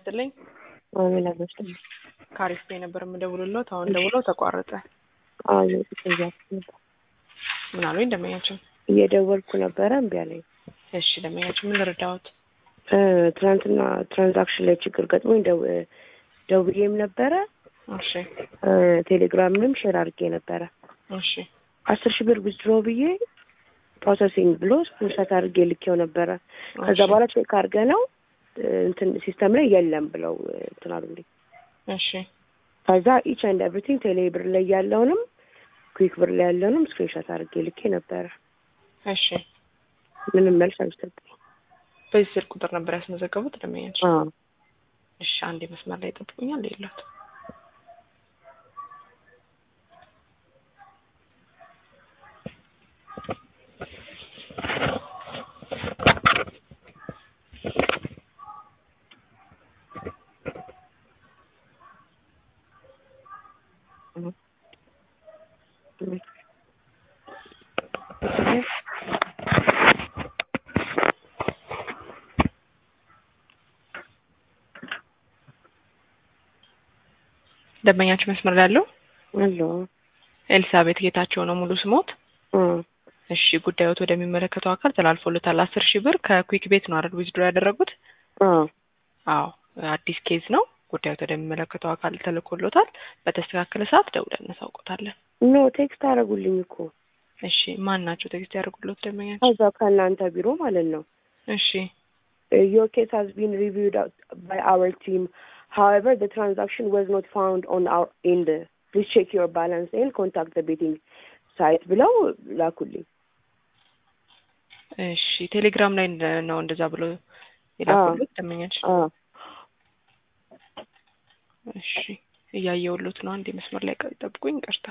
ይስጥልኝ። አሜን አመስግን። ካሪስቴ ነበር የምደውልሎት። አሁን ደውለው ተቋረጠ። አዎ እያልኩ ነበር። ምን አሉኝ ደንበኛችን? እየደወልኩ ነበረ እምቢ አለኝ። እሺ ደንበኛችን ምን ልረዳዎት? እ ትናንትና ትራንዛክሽን ላይ ችግር ገጥሞኝ ደው- ደውዬም ነበረ እሺ እ ቴሌግራምንም ሼር አድርጌ ነበረ። እሺ አስር ሺህ ብር ዊዝድሮ ብዬ ፕሮሰሲንግ ብሎ ስክሪንሾት አድርጌ ልኬው ነበረ። ከዛ እሺ፣ በኋላ ቼክ አድርገ ነው እንትን ሲስተም ላይ የለም ብለው እ እንትን አሉልኝ። እሺ ከዛ ኢች ኤንድ ኤቭሪቲንግ ቴሌ ብር ላይ ያለውንም ኩዊክ ብር ላይ ያለውንም ስክሪንሾት አድርጌ ልኬ ነበረ። እሺ። ምንም መልስ አልሰጠኝ። በዚህ ስልክ ቁጥር ነበር ያስመዘገቡት ደንበኛችን? አዎ እሺ አንዴ መስመር ላይ ጠብቁኛል። የለት ደንበኛችን መስመር ላይ ያለው አሎ ኤልሳቤት ጌታቸው ነው ሙሉ ስሞት። እ እሺ ጉዳዮት ወደሚመለከተው አካል ተላልፎለታል። አስር ሺህ ብር ከኩዊክ ቤት ነው አይደል ዊዝድሮ ያደረጉት? አዎ አዎ አዲስ ኬዝ ነው። ጉዳዮት ወደሚመለከተው አካል ተልኮሎታል። በተስተካከለ ሰዓት ደውለን እናሳውቆታለን። ኖ ቴክስት አደረጉልኝ እኮ እሺ ማን ናቸው ቴክስት ያደርጉሎት ደንበኛችን? ከዛ ከእናንተ ቢሮ ማለት ነው። እሺ Your case has been reviewed out by our team. However, the transaction was not found on our end. Please check your balance and contact the betting site ብለው ላኩልኝ። እሺ ቴሌግራም ላይ እንደ- ነው እንደዛ ብሎ የላኩሎት ደንበኛችን? አዎ እሺ እያየሁሎት ነው። አንዴ መስመር ላይ ቀ- ጠብቁኝ። ይቅርታ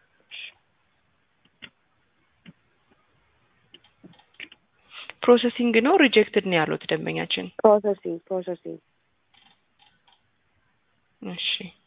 ፕሮሰሲንግ ነው ሪጀክትድ ነው ያሉት ደንበኛችን? ፕሮሰሲንግ ፕሮሰሲንግ እሺ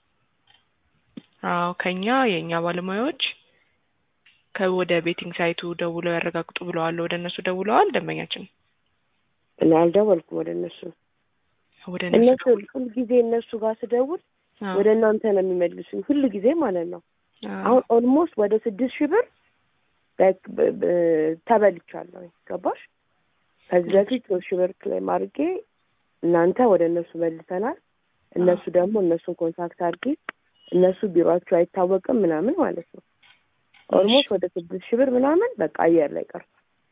አዎ ከኛ የእኛ ባለሙያዎች ከወደ ቤቲንግ ሳይቱ ደውለው ያረጋግጡ ብለዋል። ወደ እነሱ ደውለዋል ደንበኛችን? እኔ አልደወልኩም ወደ እነሱ። ወደ እነሱ እነሱ ሁል ጊዜ እነሱ ጋር ስደውል አዎ፣ ወደ እናንተ ነው የሚመልሱኝ ሁል ጊዜ ማለት ነው። አዎ። አሁን ኦልሞስት ወደ ስድስት ሺህ ብር like በ- በ- ተበልቻለሁ። ገባሽ? ከዚህ በፊት ሶስት ሺህ ብር ክሌም አድርጌ እናንተ ወደ እነሱ መልሰናል። እነሱ ደግሞ እነሱን ኮንታክት አድርጌ እነሱ ቢሮአቸው አይታወቅም ምናምን ማለት ነው። ኦልሞስት ወደ ስድስት ሺህ ብር ምናምን በቃ አየር ላይ ቀርቷል።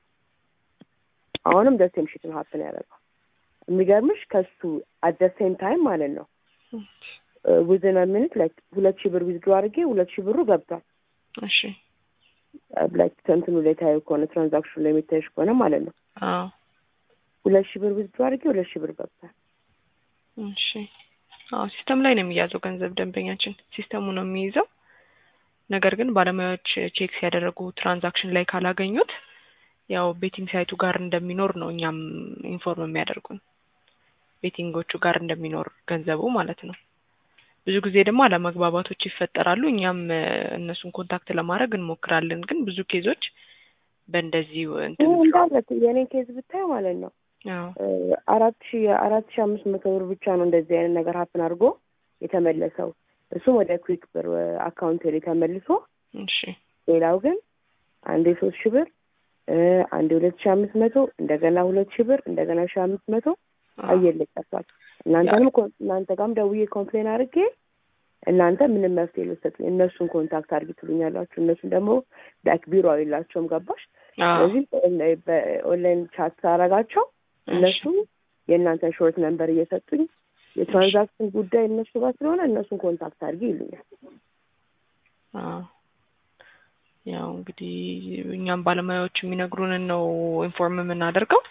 አሁንም ደሴም ሽት ነው ሀፕን ያደረገው። የሚገርምሽ ከሱ አት ደ ሴም ታይም ማለት ነው ዊዝን ሚኒት ላይክ ሁለት ሺህ ብር ዊዝድሮ አድርጌ ሁለት ሺህ ብሩ ገብቷል። እሺ ላይክ ከእንትኑ ላይ ታዩ ከሆነ ትራንዛክሽኑ ላይ የሚታይሽ ከሆነ ማለት ነው አዎ ሁለት ሺህ ብር ዊዝድሮ አድርጌ ሁለት ሺህ ብር ገብቷል። እሺ አዎ ሲስተም ላይ ነው የሚያዘው ገንዘብ ደንበኛችን ሲስተሙ ነው የሚይዘው። ነገር ግን ባለሙያዎች ቼክ ሲያደረጉ ትራንዛክሽን ላይ ካላገኙት ያው ቤቲንግ ሳይቱ ጋር እንደሚኖር ነው እኛም ኢንፎርም የሚያደርጉን ቤቲንጎቹ ጋር እንደሚኖር ገንዘቡ ማለት ነው። ብዙ ጊዜ ደግሞ አለመግባባቶች ይፈጠራሉ። እኛም እ፣ እነሱን ኮንታክት ለማድረግ እንሞክራለን። ግን ብዙ ኬዞች በእንደዚህ እንትን ይህ እንዳለ የእኔ ኬዝ ብታይ ማለት ነው አዎ እ፣ አራት ሺ አራት ሺ አምስት መቶ ብር ብቻ ነው እንደዚህ አይነት ነገር ሀፕን አድርጎ የተመለሰው እሱም ወደ ኩዊክ ብር አካውንት ላይ ተመልሶ እሺ ሌላው ግን አንዴ ሶስት ሺህ ብር እ፣ አንዴ ሁለት ሺ አምስት መቶ እንደገና ሁለት ሺህ ብር እንደገና ሺ አምስት መቶ አዎ አየር ላይ ቀርቷል። እናንተንም ኮን- እናንተ ጋርም ደውዬ ኮምፕሌን አድርጌ እናንተ ምንም መፍትሄ ልትሰጡኝ እነሱን ኮንታክት አድርጊ ትሉኛላችሁ። እነሱን ደግሞ ላይክ ቢሮ የላቸውም ገባሽ? አዎ ስለዚህ በኦንላይን- በኦንላይን ቻት ሳረጋቸው እነሱ የእናንተን ሾርት ነንበር እየሰጡኝ የትራንዛክሽን ጉዳይ እነሱ ጋር ስለሆነ እነሱን ኮንታክት አድርጊ ይሉኛል። አዎ ያው እንግዲህ እኛም ባለሙያዎች የሚነግሩንን ነው ኢንፎርም የምናደርገው።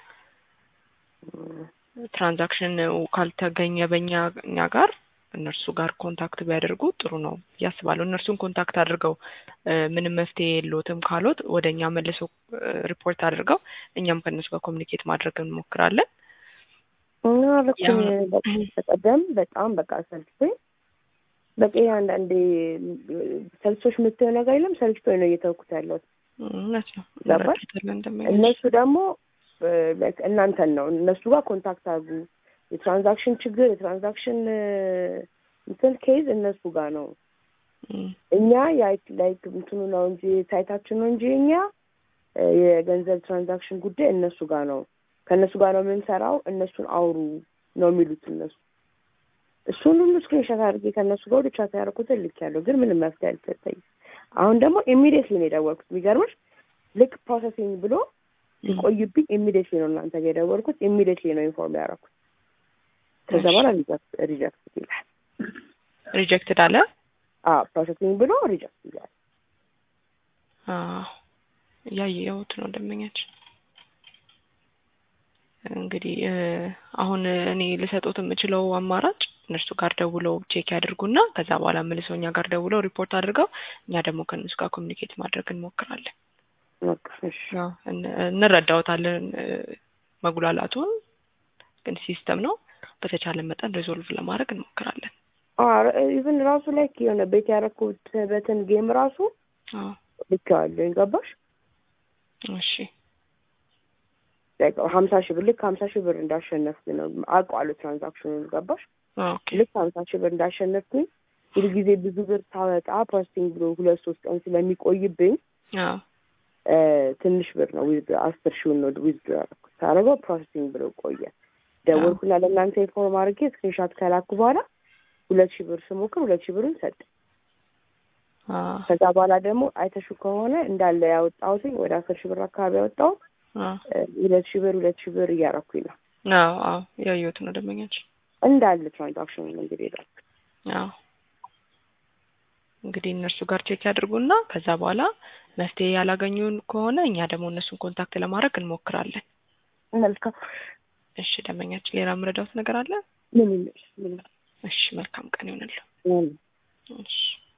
ትራንዛክሽን ካልተገኘ በእኛ እኛ ጋር እነርሱ ጋር ኮንታክት ቢያደርጉ ጥሩ ነው ብዬ አስባለሁ። እነርሱን ኮንታክት አድርገው እ፣ ምንም መፍትሄ የለዎትም ካሎት ወደ እኛ መልሰው እ፣ ሪፖርት አድርገው እኛም ከእነሱ ጋር ኮሚኒኬት ማድረግ እንሞክራለን። እና ልክ ያው- በቀደም በጣም በቃ ሰልችቶኝ በቃ ይሄ አንዳንዴ ሰልችቶሽ የምትየው ነገር የለም ሰልችቶኝ ነው እየተውኩት ያለሁት። እውነት ነው። ገባሽ? እንረዳለን እንደሚያደርግ። እነሱ ደግሞ ላይክ እናንተን ነው እነሱ ጋር ኮንታክት አድርጉ የትራንዛክሽን ችግር የትራንዛክሽን እንትን ኬዝ እነሱ ጋር ነው። እም፣ እኛ ላይክ እንትኑ ነው እንጂ ሳይታችን ነው እንጂ እኛ እ፣ የገንዘብ ትራንዛክሽን ጉዳይ እነሱ ጋር ነው። ከእነሱ ጋር ነው የምንሰራው። እነሱን አውሩ ነው የሚሉት እነሱ። እሱን ሁሉ ስክሪንሾት አድርጌ ከእነሱ ጋር ወደ ቻት ያደረኩትን ልኬያለሁ፣ ግን ምንም መፍትሄ አልሰጠኝም። አሁን ደግሞ ኢሚዲየትሊ ነው የደወልኩት። የሚገርምሽ ልክ ፕሮሰሲንግ ብሎ ሲቆይብኝ ኢሚዲየትሊ ነው እናንተ ጋር የደወልኩት። ኢሚዲየትሊ ነው ኢንፎርም ያደረኩት። ከዛ በኋላ ሪጀክት ይላል። ሪጀክትድ አለ። ፕሮሰሲንግ ብሎ ሪጀክት ይላል። አዎ ያየሁት ነው ደንበኛችን። እንግዲህ እ፣ አሁን እኔ ልሰጡት የምችለው አማራጭ እነርሱ ጋር ደውለው ቼክ ያድርጉና ከዛ በኋላ መልሰው እኛ ጋር ደውለው ሪፖርት አድርገው እኛ ደግሞ ከእነሱ ጋር ኮሚኒኬት ማድረግ እንሞክራለን። በቃ እሺ። ያው እን- እንረዳዎታለን እ፣ መጉላላቱን፣ ግን ሲስተም ነው። በተቻለ መጠን ሪዞልቭ ለማድረግ እንሞክራለን። ኢቭን ራሱ ላይ የሆነ ቤት ያደረኩት በትን ጌም ራሱ አዎ ልኬዋለሁ። ገባሽ? እሺ ሀምሳ ሺህ ብር ልክ ሀምሳ ሺህ ብር እንዳሸነፍኩኝ ነው አውቀዋለሁ ትራንዛክሽኑን። ገባሽ? ኦኬ ልክ ሀምሳ ሺህ ብር እንዳሸነፍኩኝ ሁልጊዜ ብዙ ብር ሳወጣ ፕሮሰሲንግ ብሎ ሁለት ሶስት ቀን ስለሚቆይብኝ አዎ እ፣ ትንሽ ብር ነው ዊዝ አስር ሺውን ነው ዊዝ ያደረኩት። ሳደርገው ፕሮሰሲንግ ብሎ ቆየ። ደወልኩና ለእናንተ ኢንፎርም አድርጌ ስክሪንሻት ከላኩ በኋላ ሁለት ሺህ ብር ስሞክር ሁለት ሺህ ብሩን ሰጠ። አዎ ከዛ በኋላ ደግሞ አይተሹ ከሆነ እንዳለ ያወጣሁትኝ ወደ አስር ሺህ ብር አካባቢ ያወጣው አዎ ሁለት ሺህ ብር ሁለት ሺህ ብር እያረኩኝ ነው አዎ አዎ ያየሁት ነው ደንበኛችን። እንዳለ ትራንዛክሽኑ እንግዲህ ሄዳል። አዎ እንግዲህ እነርሱ ጋር ቼክ ያድርጉና ከዛ በኋላ መፍትሄ ያላገኙን ከሆነ እኛ ደግሞ እነሱን ኮንታክት ለማድረግ እንሞክራለን። መልካም እሺ ደንበኛችን፣ ሌላ የምረዳውት ነገር አለ? ምን ይመሽ ምን እሺ መልካም ቀን ይሆንልዎ። ምን እሺ